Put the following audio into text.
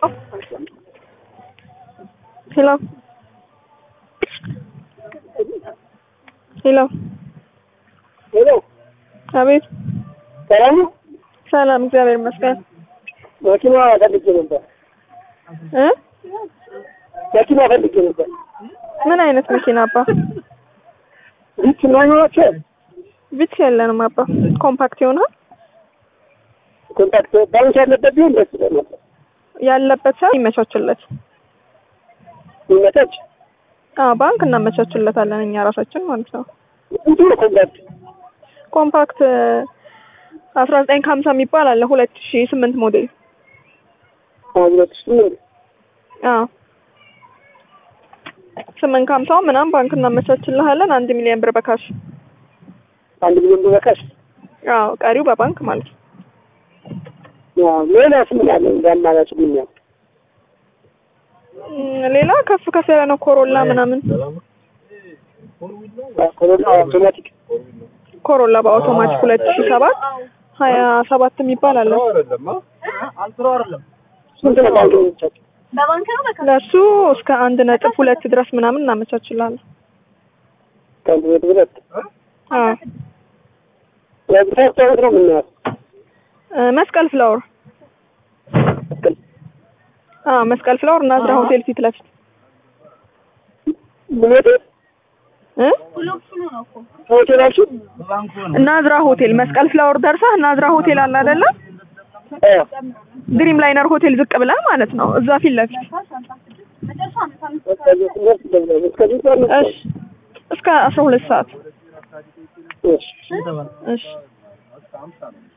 ሄሎ ሄሎ ሄሎ አቤት ሰላም ነው? ሰላም እግዚአብሔር ይመስገን መኪና ፈልጌ ነበር። እ መኪና ፈልጌ ነበር። ምን አይነት መኪና አባ ሪች ማይኖራቸው ቪትስ የለንም አባ ኮምፓክት ይሆናል ኮንታክት ባንክ ያለበት ቢሆን ደስ ይላል ነበር። ያለበት ሰው ይመቻችለት ይመቻች። አዎ ባንክ እናመቻችለታለን እኛ ራሳችን ማለት ነው እንጂ ነው ኮንታክት ኮምፓክት አስራ ዘጠኝ ከሀምሳ የሚባል አለ ሁለት ሺ ስምንት ሞዴል ሁለት ሺህ ስምንት አዎ ስምንት ከሀምሳው ምናምን ባንክ እናመቻችልሃለን አንድ ሚሊዮን ብር በካሽ አንድ ሚሊዮን ብር በካሽ። አዎ ቀሪው በባንክ ማለት ነው አዎ፣ ሌላስ ምን አለ እንደ አማራጭ ምን ያው እም፣ ሌላ ከፍ ከፍ ያለ ነው ኮሮላ ምናምን ኮሮና አውቶማቲክ ኮሮላ በአውቶማቲክ ሁለት ሺ ሰባት ሀያ ሰባት የሚባል አለ ስንት ነው ባንክ የሚቻቸው? ለእሱ እስከ አንድ ነጥብ ሁለት ድረስ ምናምን እናመቻችላለን ከአንድ ቤት ሁለት አዎ የብታቸው ነው የምናያት እ፣ መስቀል ፍላወር አዎ መስቀል ፍላወር ናዝራ ሆቴል ፊት ለፊት ምን ሆቴል እ ሆቴላችሁ? ናዝራ ሆቴል መስቀል ፍላወር ደርሰህ ናዝራ ሆቴል አለ አይደለ አዎ ድሪም ላይነር ሆቴል ዝቅ ብለህ ማለት ነው እዛ ፊት ለፊት እስከዚህ ትምህርት ይደብራል። እስከዚህ ሰዓት ነው። እሺ እስከ አስራ ሁለት ሰዓት እሺ እሺ